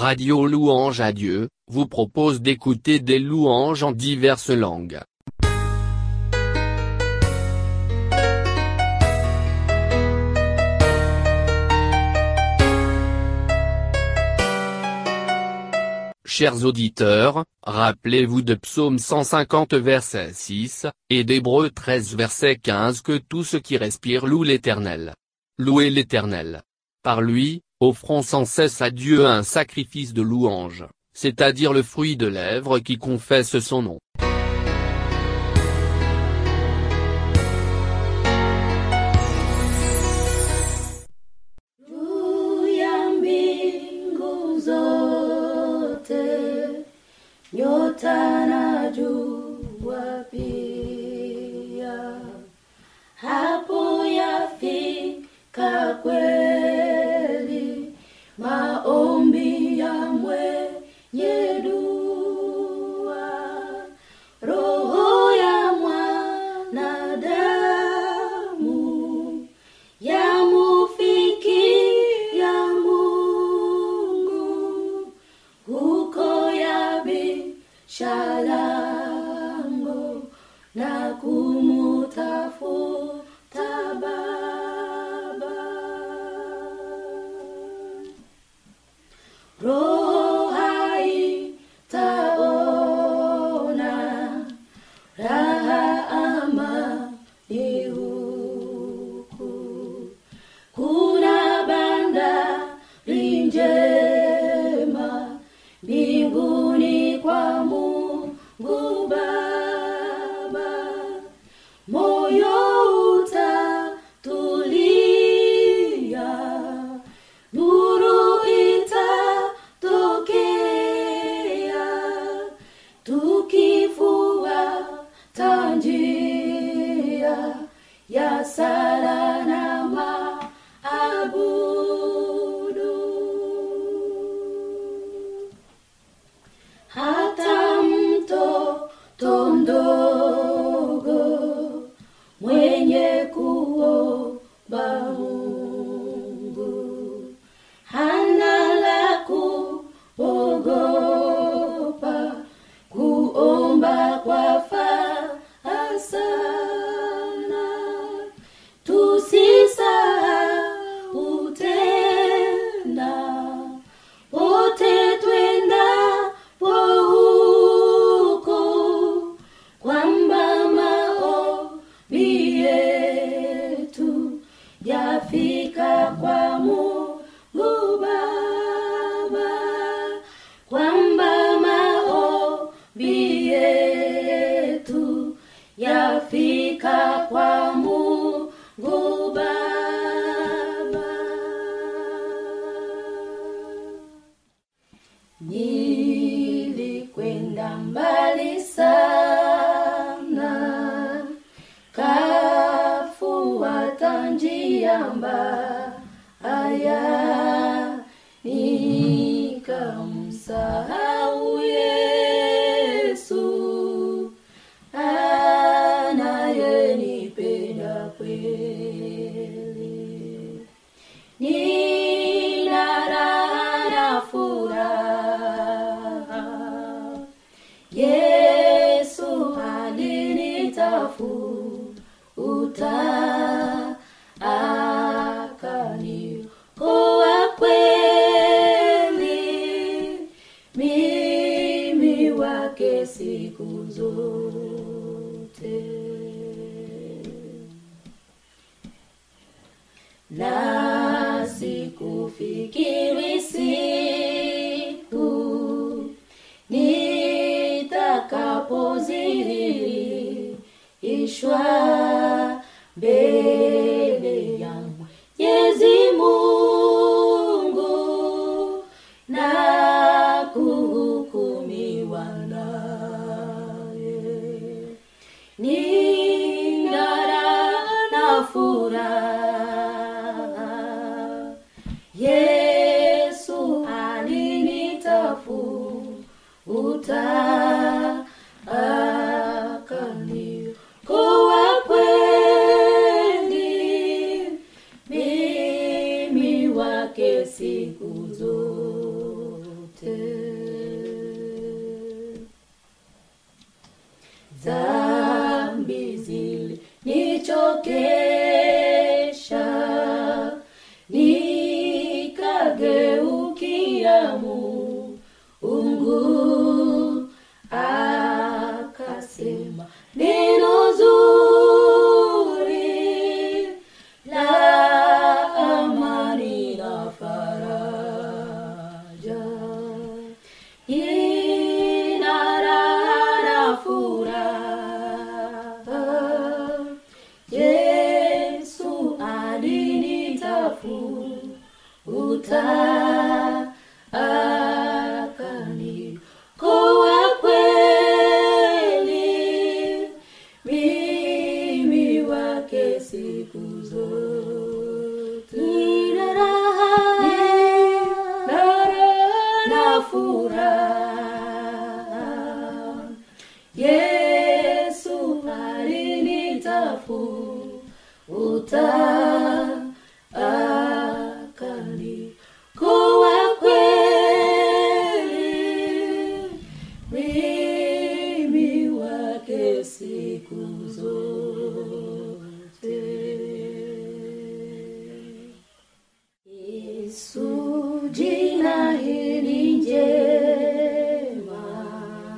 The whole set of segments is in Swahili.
Radio Louange à Dieu, vous propose d'écouter des louanges en diverses langues. Chers auditeurs, rappelez-vous de Psaume 150 verset 6, et d'Hébreu 13 verset 15 que tout ce qui respire loue l'Éternel. Louez l'Éternel. Par lui, offrons sans cesse à Dieu un sacrifice de louange, c'est-à-dire le fruit de lèvres qui confesse son nom. Juu ya mbingu zote, nyota na jua pia, hapo yafika kweli maombi ya mwenye dua, roho ya mwanadamu yamufikia Mungu huko yabisha lango na kumutafuta Baba. Roho haitaona raha amani huku kuna bandari njema mbinguni kwa Mungu Baba, moyo utatulia, nuru itatokea, tukifuata njia ya sala na maabudu hata mtoto mdogo mwenye kuomba Mungu hana la kuogopa kuomba kwa faa sana tusisahau tena wote twendapo huko kwamba maombi yetu yafika kwa Mungu Baba, kwamba maombi yetu yafika kwa Mungu Baba. Nilikwenda mbali sana, kafuata njia mbaya, nikamsahau Yesu anayenipenda kweli. Nina raha na furaha, Yesu alinitafuta akaniokoa kweli, mimi wake siku zote na sikufikiri siku nitakapozihirishwa mbele ya Mwenyezi Mungu na kuhukumiwa naye. Nina raha na furaha, Yesu alinitafuta akaniokoa kweli, mimi wake siku zote. dhambi zilinichokesha nikageukia Mungu akasema neno zuri la amani na faraja ina raha na furaha yesu alinitafuta akanikoa kweli mimi wake siku zote nina raha na raha na furaha yesu alinitafuta akanikoa kweli mimi wake siku zote Yesu jina hili njema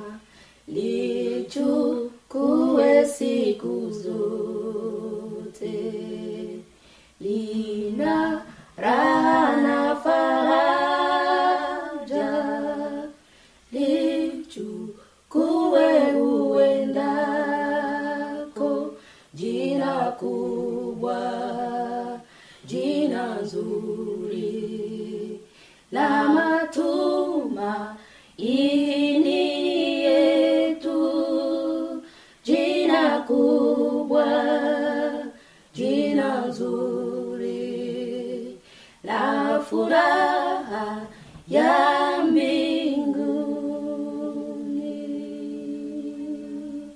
lichukue siku zote lina raha na faraja lichukue uendako jina kubwa jina nzuri la matumaini yetu jina kubwa jina nzuri la furaha ya mbinguni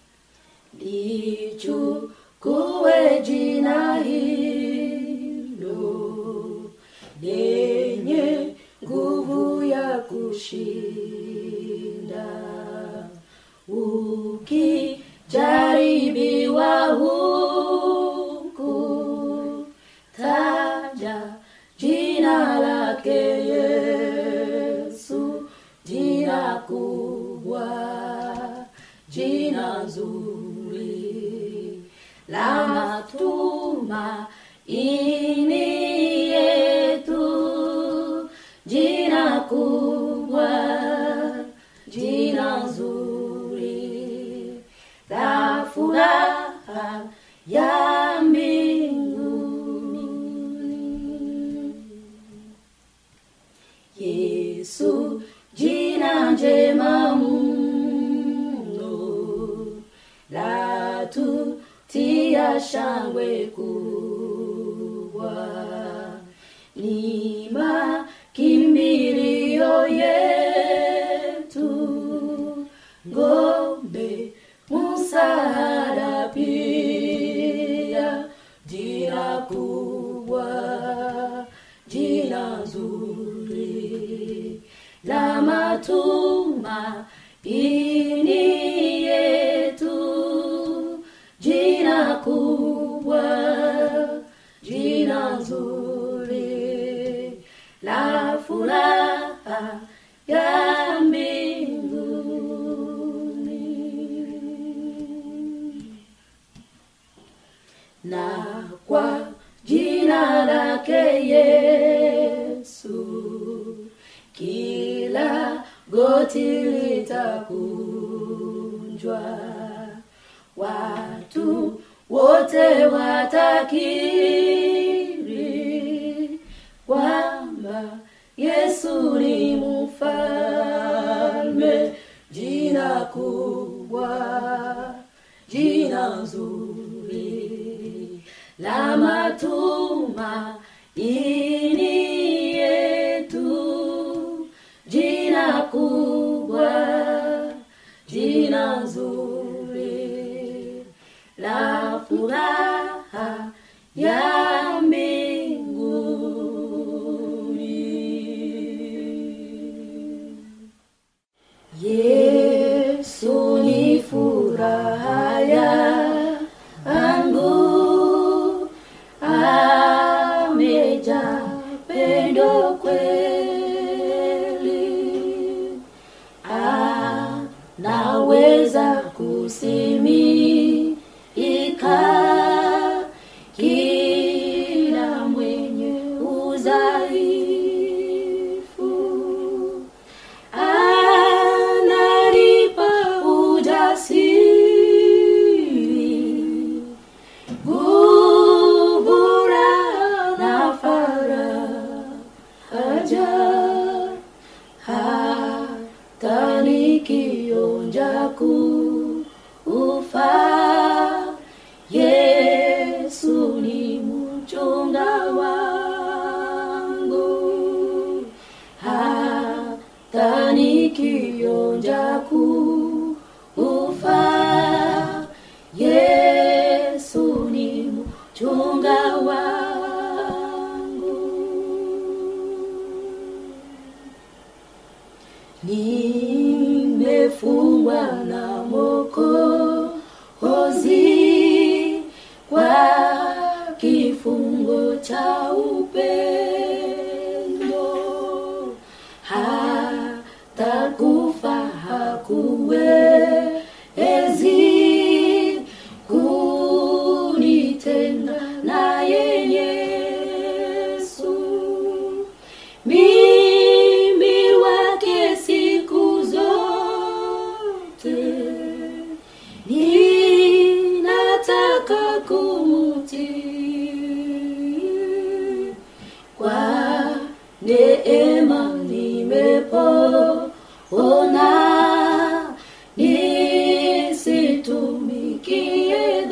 lichukue jina hilo lenye nguvu ya kushinda ukijaribiwa huku taja jina lake yesu jina kubwa jina zuri la matumaini yetu jina kubwa jina zuri la furaha ya mbinguni yesu jina njema mno la tutia shangwe kubwa ni makimbilio yetu ngombe msaada pia jina kubwa jina zuri la matumaini yetu jina kubwa jina nzuri la furaha ya mbinguni na kwa jina lake Yesu kila goti litakunjwa, watu wote watakiri kwamba Yesu ni mfalme, jina kubwa, jina nzuri la matumaini yetu, jina kubwa, jina nzuri la furaha ya mbinguni. Yesu ni furaha furaha yangu ameja pendo kweli anaweza kusimika kila mwenye udhaifu ananipa ujasiri nguvu na faraja hata nikionja kufa yesu ni mchunga wangu hata nikionja kufa yesu ni mchunga wangu nimefungwa na mokozi kwa kifungo cha upendo hata kufa hakuwezi kunitenga naye Yesu mimi wake siku zote ninataka kumutii kwa neema nimepona nisitumikie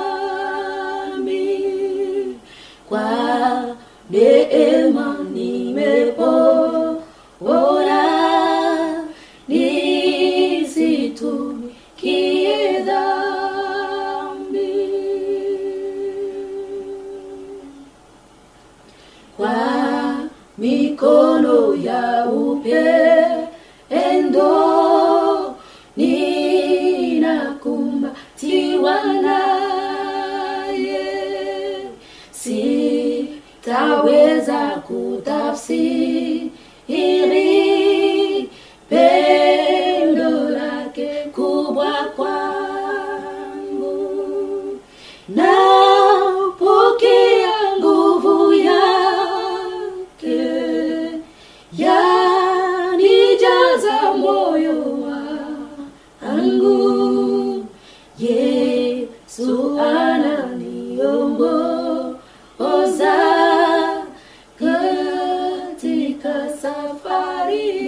dhambi kwa neema nimepona nisitumikie dhambi kwa mikono ya upendo ninakumbatiwa naye sitaweza kutafsiri pendo lake kubwa kwangu napokea nguvu yake yanijaza moyo wangu yesu ananiongoza katika safari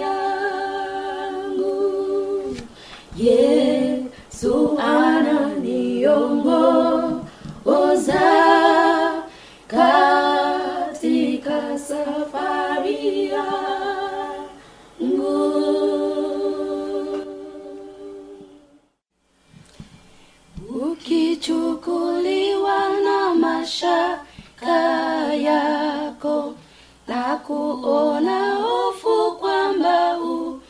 yangu yesu ananiongoza katika safari yangu ukichukuliwa na mashaka yako na kuona hofu kwamba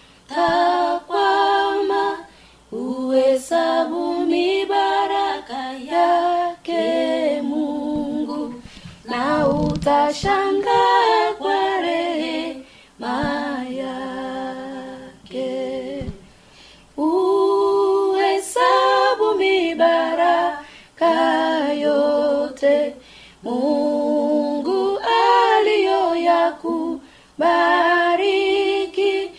utakwama uhesabu mibaraka yake mungu na utashangaa kwa rehema yake uhesabu mibaraka yote mungu aliyoyakubariki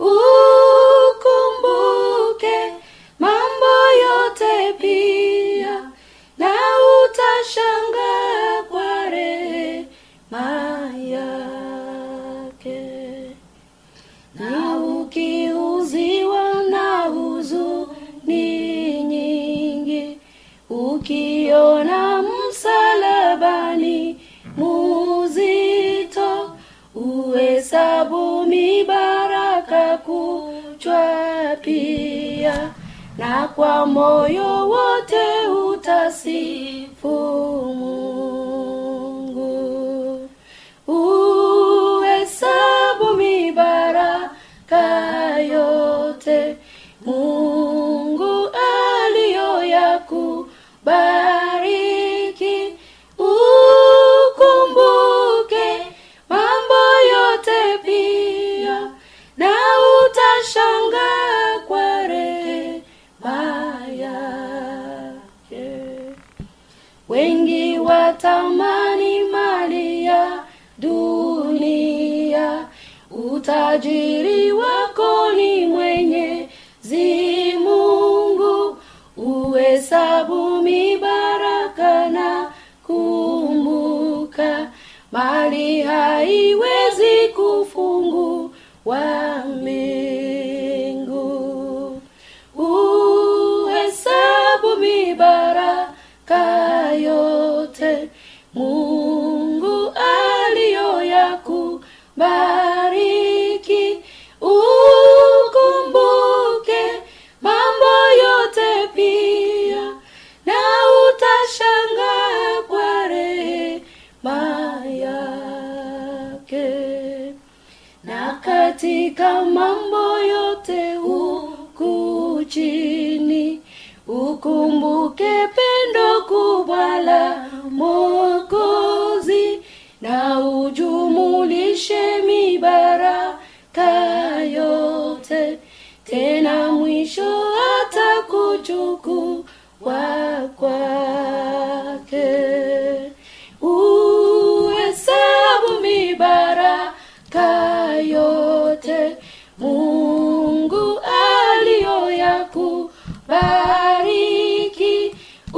ukumbuke mambo yote pia na utashangaa kwa rehema yake na ukiuziwa na huzuni nyingi ukiona msalabani muzito uhesabu mibaraka kuchwa pia na kwa moyo wote utasifu mungu uhesabu mibaraka yote mungu aliyo watamani mali ya dunia utajiri wako ni mwenyezi mungu uhesabu mibaraka na kumbuka mali haiwezi kufungua mbingu uhesabu mibaraka yote mungu aliyoyakubariki ukumbuke mambo yote pia na utashangaa kwa rehema yake na katika mambo yote huku chini ukumbuke pendo kubwa la mokozi na ujumulishe mibaraka yote tena mwisho hata kuchukua kwake uhesabu mibaraka yote mungu aliyoyakubariki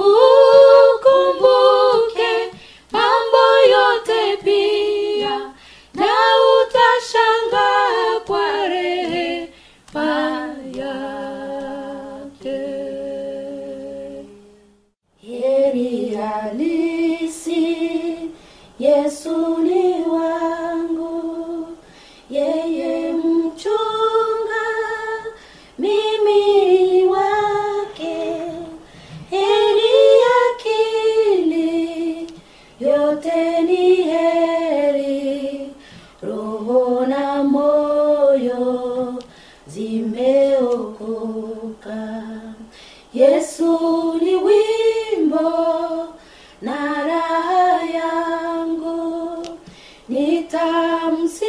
ukumbuke mambo yote pia na utashangaa kwa rehema yake heri halisi yesu ni wangu yeye mchunga mimi wake heri akili yote ni heri roho na moyo zimeokoka yesu ni wimbo na raha yangu nitamsifu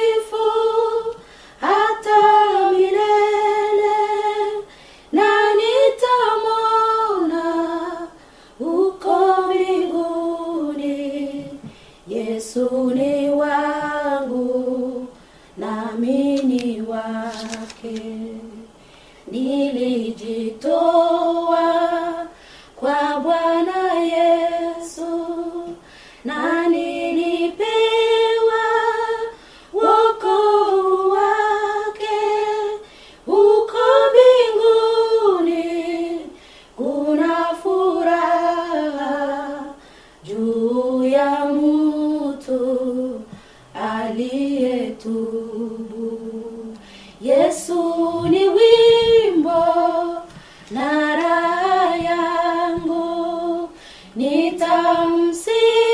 hata milele na nitamona uko mbinguni yesu ni wangu nami ni wake nilijitoa kwa bwana yesu na nilipewa wokovu wake uko mbinguni kuna furaha juu ya mtu aliyetubu yesu ni wimbo na raha yangu nitamsifu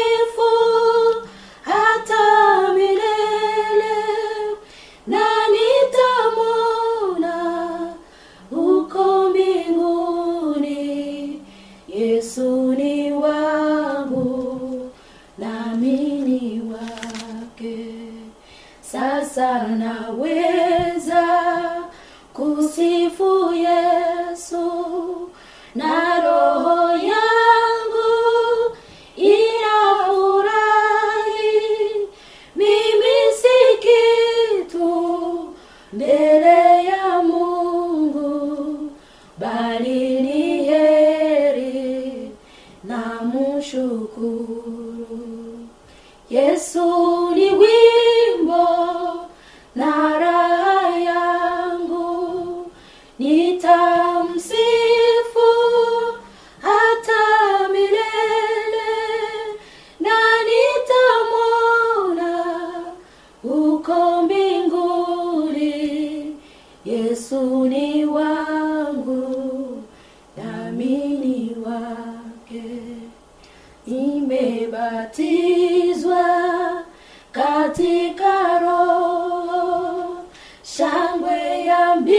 hata milele na nitamona uko mbinguni yesu ni wangu nami ni wake sasa naweza kusifu yesu na roho yangu inafurahi mimi si kitu mbele ya mungu bali ni heri na mshukuru yesu ni wimbo na raha yangu nitamsifu hata milele na nitamona uko mbinguni yesu ni wangu nami ni wake nimebatizwa katika roho shangwe ya mbingu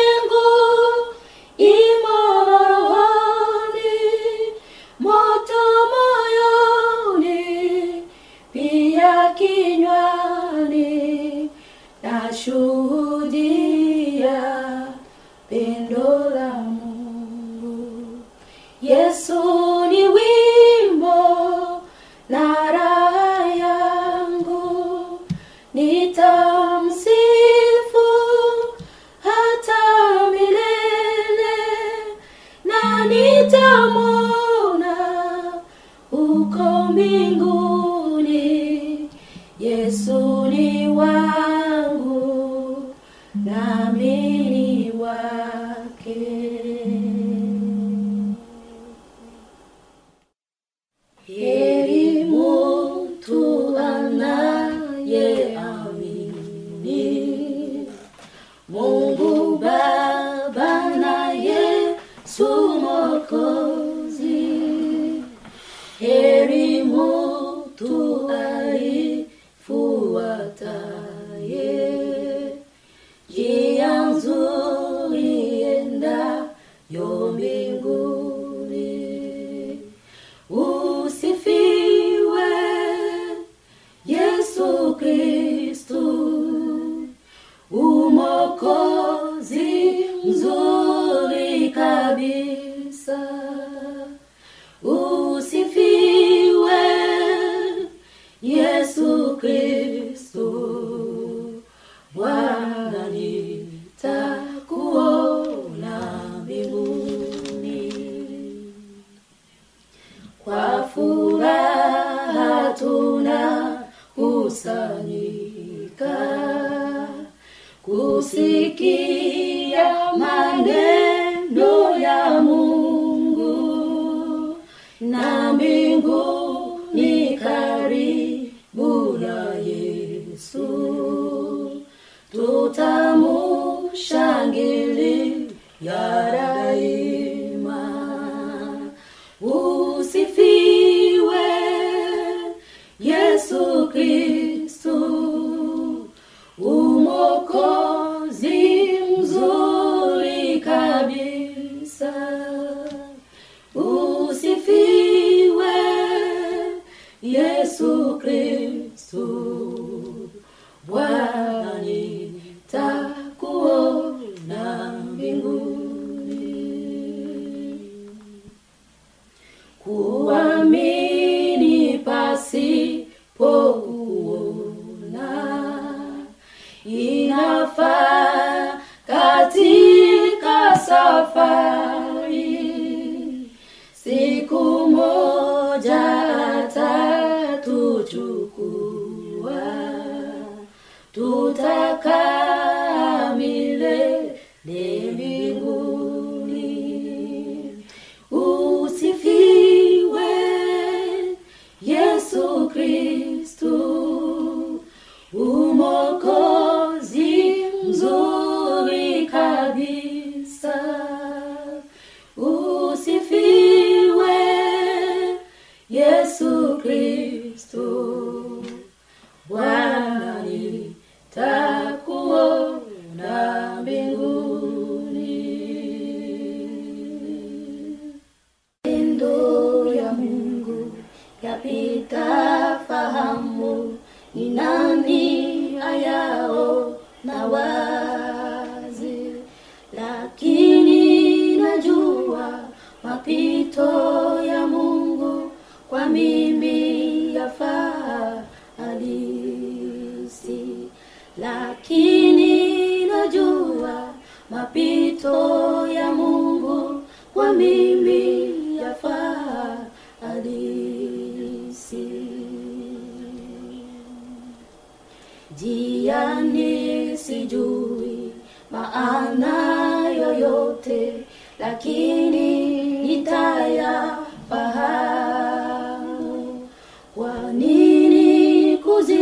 imo rohoni moto moyoni pia kinywani nashuhudia pendo la mungu yesu ni wimbo nitamwona uko mbinguni yesu ni wangu nami ni wake heri mtu anayeamini mungu baba na yesu mokozi heri mtu aifuataye njia nzuri endayo mbinguni usifiwe yesu kristu umokozi mzuri kabisa usifiwe yesu kristu bwana nitakuona mbinguni kwa furaha tuna kusanyika kusikia maneno ya mungu na mbingu ni karibu na yesu tutamushangilia daima usifiwe yesu kristu umokozi mzuri kabisa usifiwe yesu kristu bwana nitakuona mbinguni kuamini pasipo kuona inafaa katika safari siku moja atatuchukua tutakaa milele mbinguni usifiwe yesu kristu umokozi mzuri kabisa usifiwe yesu kristu bwana nitakuona mbinguni Pendo ya Mungu yapita fahamu, ni nani ayao na wazi, lakini najua mapito ya Mungu kwa mimi yafaa halisi, lakini najua mapito ya Mungu kwa mimi yafaa halisi. Jiani sijui maana yoyote, lakini nitayafahamu. Kwa nini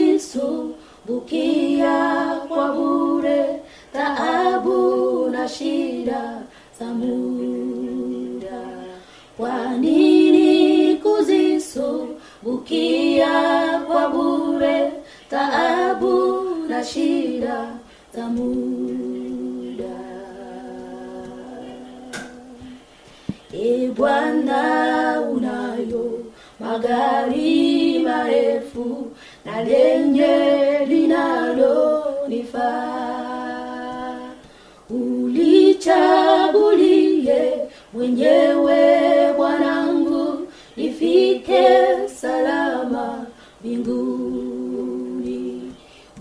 kuzisumbukia kwa bure taabu na shida za muda? Kwa nini kuzisumbukia kwa bure taabu na shida za muda? E Bwana, unayo magari marefu na lenye linalonifaa, ulichagulie mwenyewe Bwanangu, nifike salama mbinguni.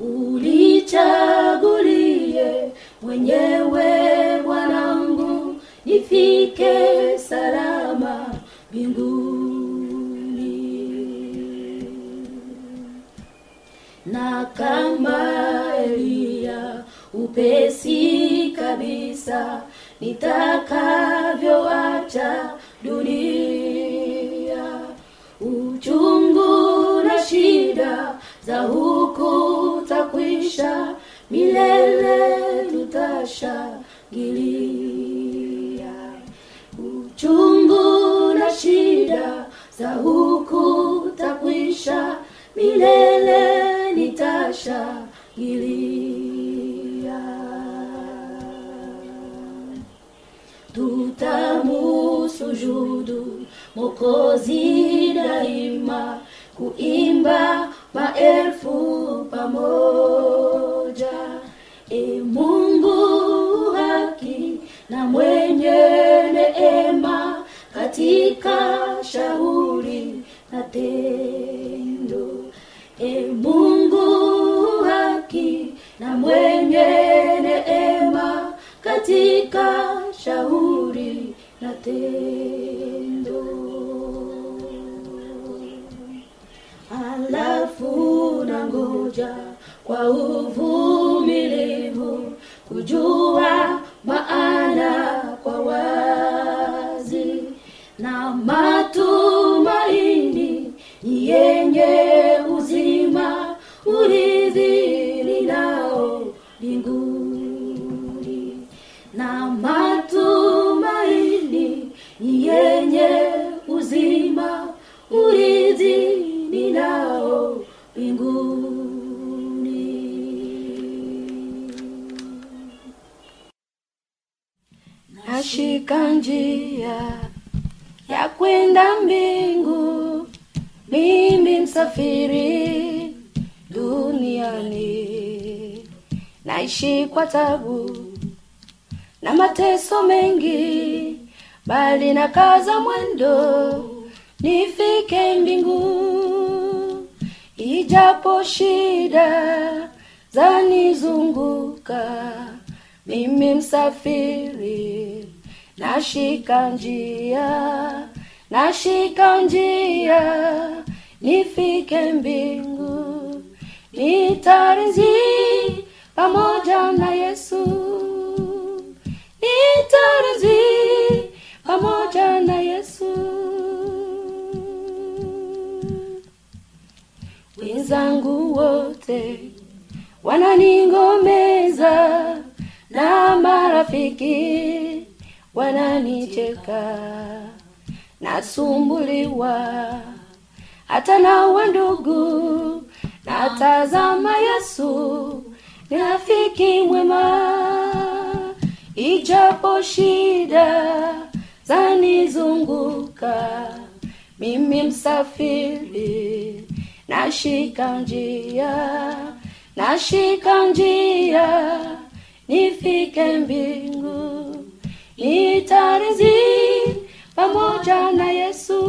Ulichagulie mwenyewe Bwanangu, nifike salama mbinguni na kama Eliya upesi kabisa nitakavyoacha dunia uchungu na shida za huku takwisha milele tutashangilia uchungu na shida za huku takwisha milele nitashangilia tutamusujudu mokozi daima kuimba maelfu pamoja e mungu haki na mwenye neema katika shauri na tendo e mungu haki na mwenye neema katika shauri na tendo halafu na ngoja kwa uvumilivu kujua maana kwa wazi na matumaini ni yenye uzima urithi ninao mbinguni na matumaini ni yenye uzima urithi ninao mbinguni nashika njia ya kwenda mbingu mimi msafiri duniani naishi kwa tabu na mateso mengi bali na kaza mwendo nifike mbingu ijapo shida zanizunguka mimi msafiri nashika njia nashika njia nifike mbingu nitarizi pamoja na yesu nitarizi pamoja na yesu wenzangu wote wananingomeza na marafiki wananicheka nasumbuliwa hata na wandugu natazama yesu ni rafiki mwema ijapo shida zanizunguka mimi msafiri nashika njia nashika njia nifike mbingu nitarizi pamoja na yesu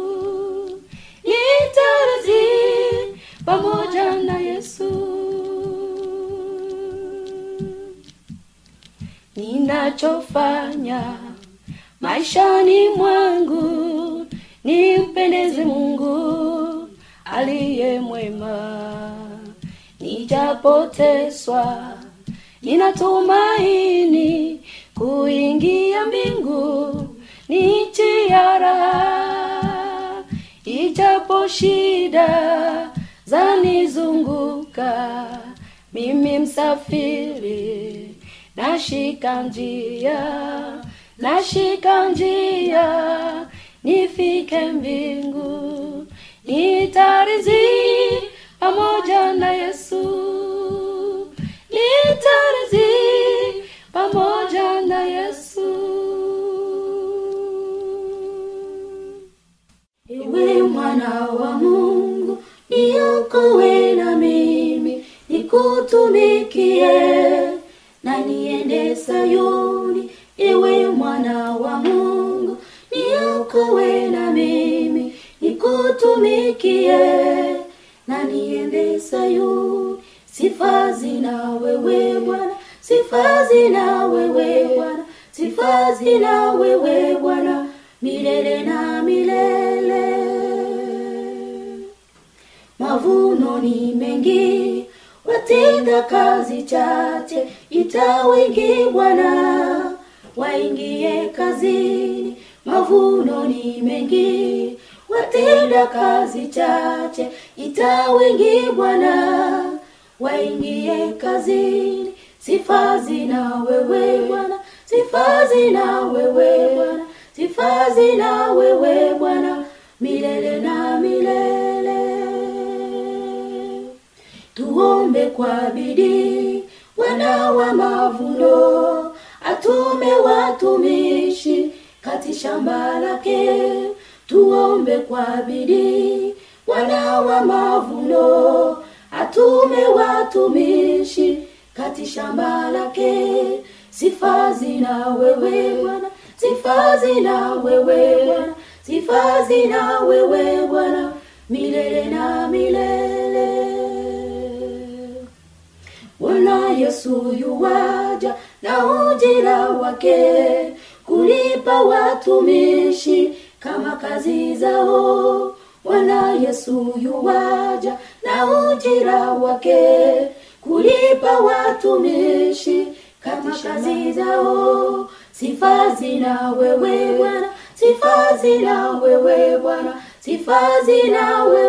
nitarizi pamoja na yesu ninachofanya maishani mwangu nimpendeze mungu aliye mwema nijapoteswa ninatumaini kuingia mbingu ni chiara ijapo shida zanizunguka mimi msafiri nashika njia nashika njia nifike mbingu nitarizi pamoja na yesu nitarizi pamoja na yesu ewe mwana wa mungu niokowe na mimi nikutumikie na niende sayuni ewe mwana wa mungu niokowe na mimi nikutumikie na niende sayuni sifa zina wewe bwana sifa zina wewe bwana sifa zina wewe bwana milele na milele mavuno ni mengi watenda kazi chache ita wengi bwana waingie kazini mavuno ni mengi watenda kazi chache ita wengi bwana waingie kazini sifa zina wewe bwana sifa zina wewe bwana sifa zina wewe bwana milele na milele tuombe kwa bidii wana wa mavuno atume watumishi kati shamba lake tuombe kwa bidii wana wa mavuno atume watumishi kati shamba lake sifa zina wewe bwana sifa zina wewe bwana sifa zina wewe bwana milele na milele Bwana Yesu yuwaja na ujira wake kulipa watumishi kama kazi zao. Bwana Yesu yuwaja na ujira wake kulipa watumishi kama kazi zao. Sifa zina wewe Bwana, sifa zina wewe Bwana, sifa zina wewe